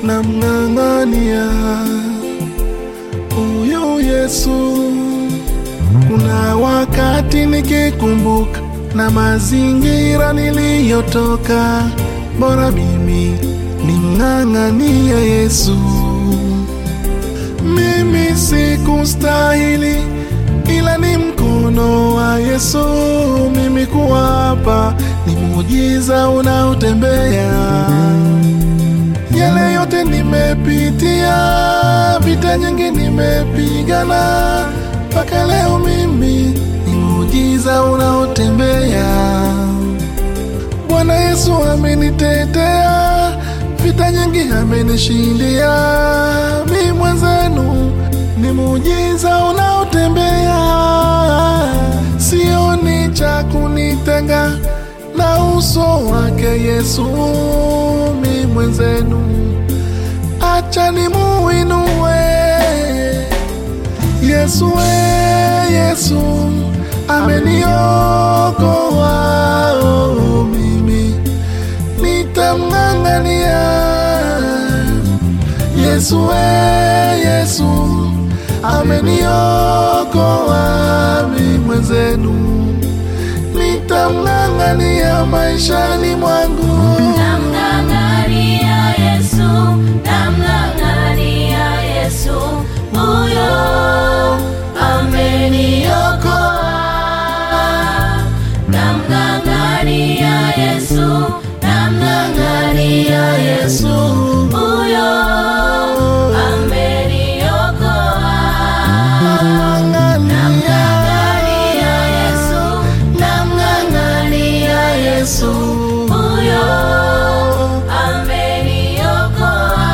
namng'ang'ania huyu Yesu. Kuna wakati nikikumbuka na mazingira niliyotoka, bora mimi nimng'ang'ania Yesu. Mimi sikustahili, ila ni mkono wa Yesu mimi kuwa hapa, ni muujiza unaotembea. Yale yote nimepitia, vita nyingi nimepigana, mpaka leo mimi ni muujiza unaotembea. Bwana Yesu amenitetea, vita nyingi amenishindia, mi mwenzenu ni muujiza unaotembea. Sioni cha kunitenga na uso wake Yesu, mi mwenzenu, acha nimuinue Yesu, we Yesu ameniokoa, oh, mimi nitamng'ang'ania Yesu, we Yesu ameniokoa, mi mwenzenu nitamng'ang'ania maishani mwangu. Namng'ang'ania Yesu, namng'ang'ania Yesu, huyo ameniokoa. Namng'ang'ania Yesu, namng'ang'ania Yesu, huyo ameniokoa. Namng'ang'ania Yesu, namng'ang'ania Yesu, huyo ameniokoa.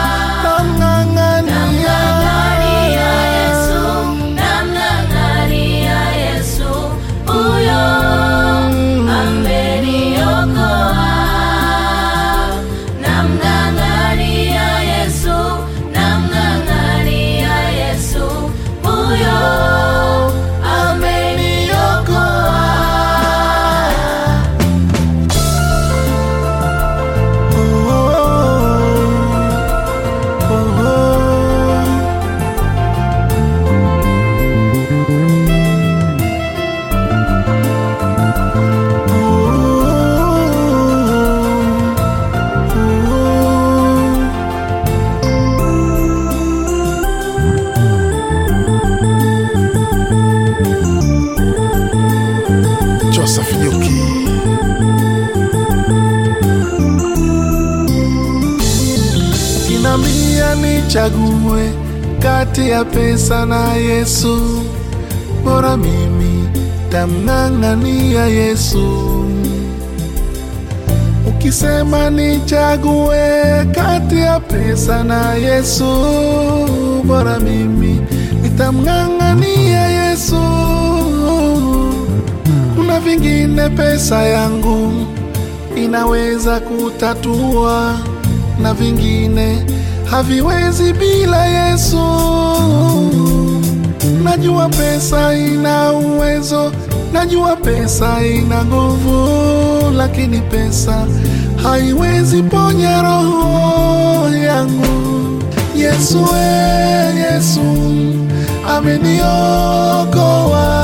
Namng'ang'ania Yesu, namng'ang'ania Yesu, huyo ameniokoa. Namng'ang'ania Yesu, namng'ang'ania Yesu, huyo ameniokoa. Joseph Nyuki. Kinambia nichague kati ya pesa na Yesu, bora mimi tamng'ang'ania Yesu. Ukisema nichague kati ya pesa na Yesu, bora mimi nitamng'ang'ania Yesu. Kuna vingine pesa yangu inaweza kutatua, na vingine haviwezi bila Yesu. Najua pesa ina uwezo, najua pesa ina nguvu, lakini pesa haiwezi ponya roho yangu. Yesu, we Yesu ameniokoa